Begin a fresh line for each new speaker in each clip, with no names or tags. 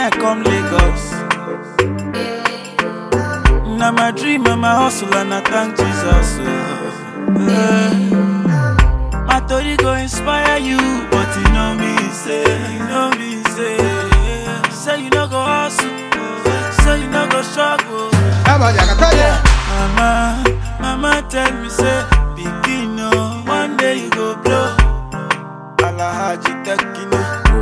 I come Lagos. Now my dream and my hustle and I thank Jesus. oh. Eh. My story go inspire you, but you know me say, you know me say, say you no go hustle, oh. say you no go struggle. Mama, mama tell me say, begin oh, one day you go blow. Alahaji Tekino.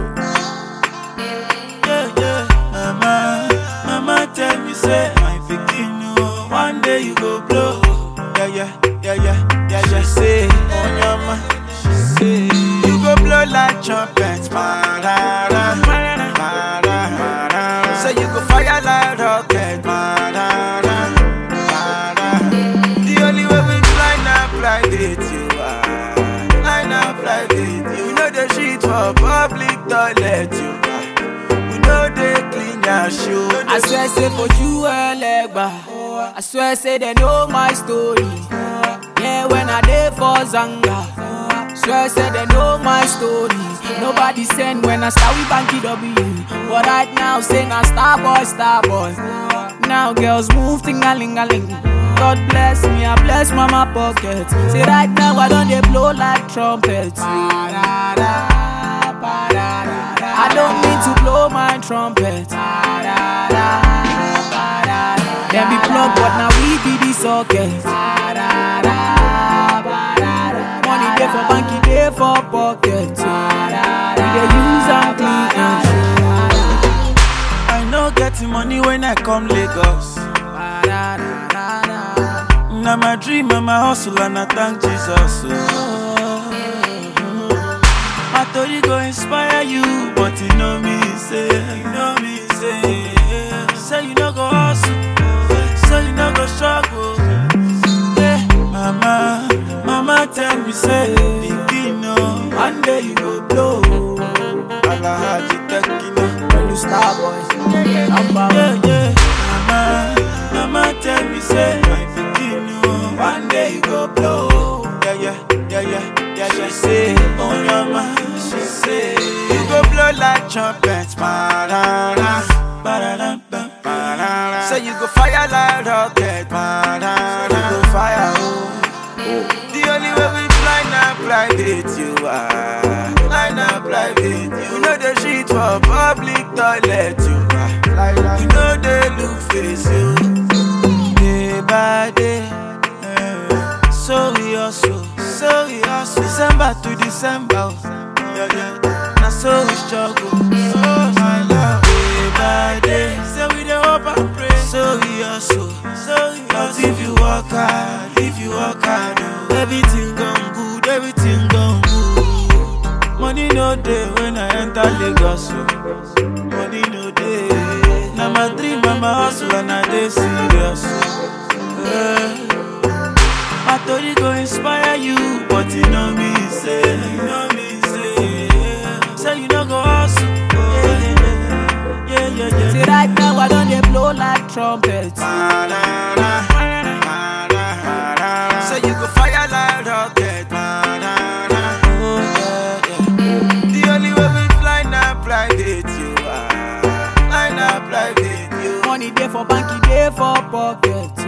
Yeah, yeah. Mama, mama tell me say, my pikin oh, one day you go blow. Yeah, yeah, yeah, yeah, yeah, yeah. Say, on your ma, she say, you go blow like trumpet, marara, marara, marara. Say you go fire like rocket, marara, marara. The only way we fly now, fly with you are. Fly now, fly with you. We know the shit for public toilet, you are. We know they clean your shoe.
I swear say for you elegba. I swear say they know my story. Yeah, when I dey for Zanga. Swear say they know my story. Nobody send when I start with Banky W. But right now say na star boy, star boy. Now girls move ting a ling a ling. God bless me, I bless mama pocket. Say right now I don't dey blow like trumpet. I don't need to blow my trumpet. Them be plug, but now we be the socket. Money day for banky, day for pocket. We dey use and clean and
I no getting money when I come Lagos. Now my dream and my hustle and I thank Jesus. oh. My story go inspire you, but you know me say, you know me say, say you no go hustle, say you no go struggle. Yeah, mama, mama tell me say, begin oh, one day you go blow. Alahaji Tekino.
When you star boy, number one.
Yeah, yeah. Mama, mama tell me say my pikin oh, one day you go blow. Yeah, yeah, yeah, yeah, yeah. She say, oh mama, she say you go blow like trumpet, marara, marara, marara. Say you go fire like rocket, marara. You go fire oh. The only way we fly now, fly with you are. Fly now, fly with you. We know the shit for public toilet, you are. We know they look face you. Day by day, eh. so we hustle, so we hustle. December to December, oh. yeah, yeah. Now so we struggle, oh my love. Day by day, so we dey hope and pray, so we hustle, so we hustle. But if you work hard, if you work hard, oh, everything gon' good, everything gon' good. Money no day when I enter Lagos, oh. money no day. Now my dream and my hustle and I dey serious. oh. Eh. My story go inspire you, but you know me say, you know me say, say you no go hustle. Oh, yeah, yeah, yeah, yeah.
Say right now I don't dey blow like trumpet.
Marara, marara. Say you go fire like rocket. Marara. Oh, yeah, yeah. The only way we fly now, fly with you. ah. Fly now, fly with you.
Money day for banky, day for pocket.